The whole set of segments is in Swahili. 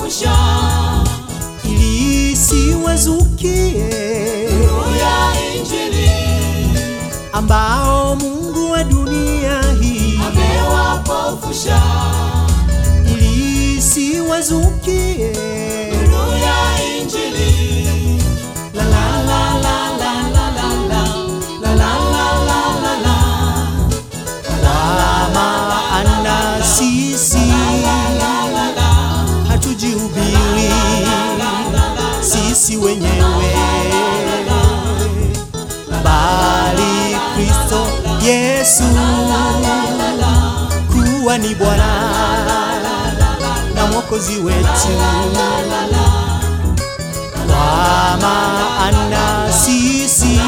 amewapofusha ili isiwazukie nuru ya Injili, ambao Mungu wa dunia hii amewapofusha ili isiwazukie nuru ya Injili. la la la la la la la la la la la la la la maana sisi hatujihubiri sisi wenyewe bali Kristo Yesu kuwa ni Bwana na Mwokozi wetu kwa maana sisi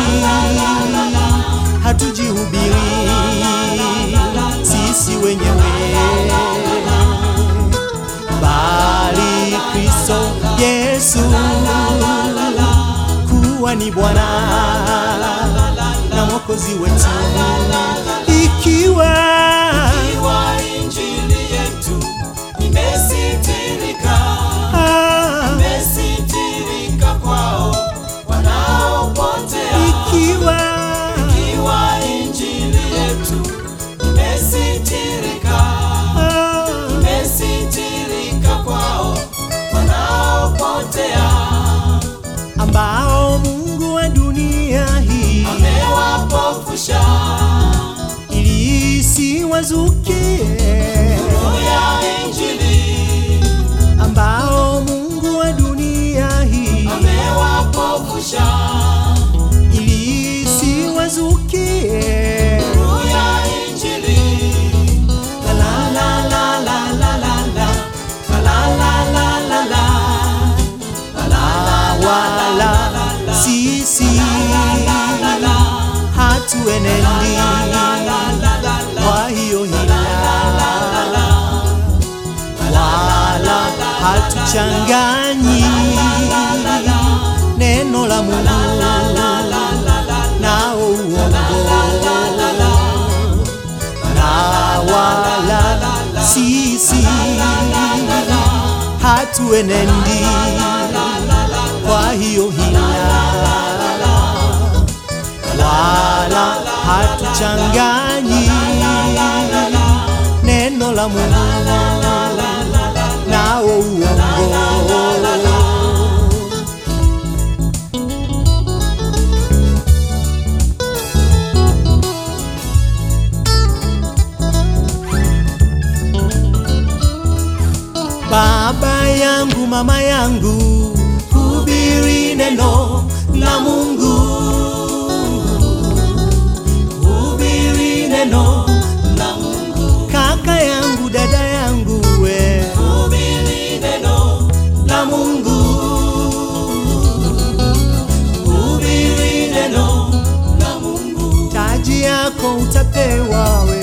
hatujihubiri sisi wenyewe bali Kristo Yesu kuwa ni Bwana na Mwokozi wetu ikiwa Iwa Injili yetu imesitirika, ah, imesitirika kwao wanaopotea. ikiwa Iwa Injili yetu imesitirika, ah, imesitirika kwao wanaopotea. ambao Mungu wa dunia hii Amewapofusha ili isiwazukie nuru ya Injili, ambao Mungu wa dunia hii amewapofusha ili isiwazukie nuru ya Injili. la la la la la la la la la la la la la la wala sisi hatuenendi kwa hiyo hila wala hatuchanganyi neno la Mungu nao uongo na wala sisi hatuenendi kwa hiyo hila wala hatuchanganyi neno la Mungu nao uongo Baba yangu, mama yangu, hubiri neno la Mungu, hubiri neno la Mungu. Kaka yangu, dada yangu, we Hubiri neno la Mungu, hubiri neno la Mungu. taji yako utapewa we